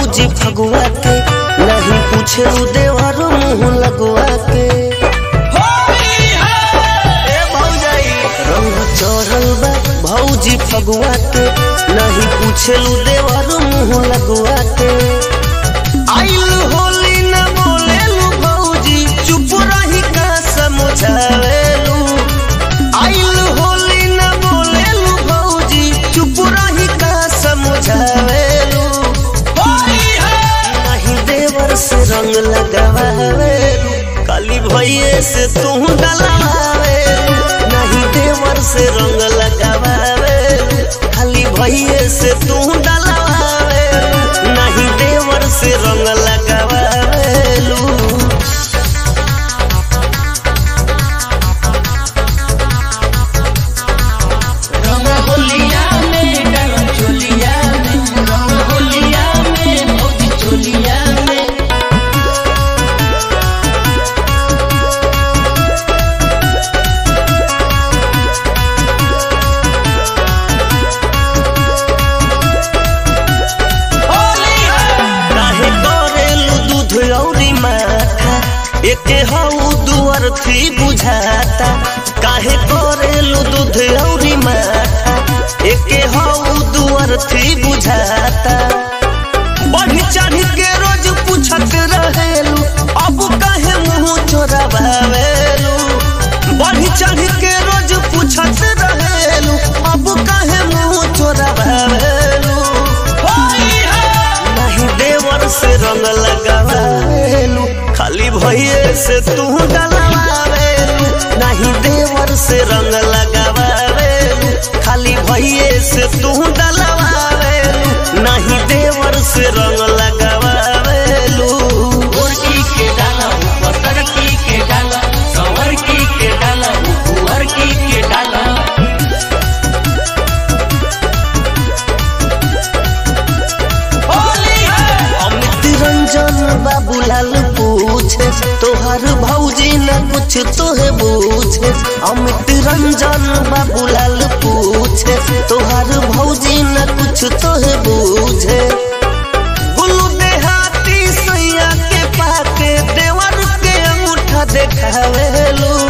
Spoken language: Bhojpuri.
भौजी फगुआ के नहीं पूछे उ देवर मुंह लगुआ के ए भौजाई रंग चढ़ल बा भौजी फगुआ के नहीं पूछे उ देवर मुंह लगुआ के आइल होली न बोलेलू भौजी चुप रही का समझावेलू आइल होली न बोलेलू भौजी चुप रही का समझावेलू नहीं देवर से रंग लगावेलू काली भैये से तू डलावेलू नहीं देवर से रंग लगावेलू खाली भैये से तू डलावेलू नहीं देवर से रंग लगावेलू रंग होलिया में डाला चोलिया में रंग होलिया में भौजी चोलिया में काहे करेलू दूध औरी माथा एके हऊ दुअर थी बुझाता काहे करेलू दूध औरी माथा एके हऊ दुअर थी बुझाता बढ़ी चढ़ी के रोज पूछत रहेलू अब काहे मुंह चोरावेलू बढ़ी चढ़ी के रोज पूछत रहेलू अब काहे मुंह चोरावेलू नहीं देवर से रंग लगावेलू खाली भैये से तू डलवावेलू नहीं देवर से रंग लगावेलू खाली भैये से तू डलवावेलू नहीं देवर से रंग लगावेलू गोरकी के डाला ऊपर तरकी के डाला सवर की के डाला ऊपर की के डाला अमित रंजन बाबूलाल पूछे तोहर भौजी न कुछ तोहे पूछे अमित रंजन बाबूलाल पूछे तोहर भौजी न कुछ तोहे पूछे गुल्लू देहाती सैया के पाके देवर के अंगूठा देखावेलू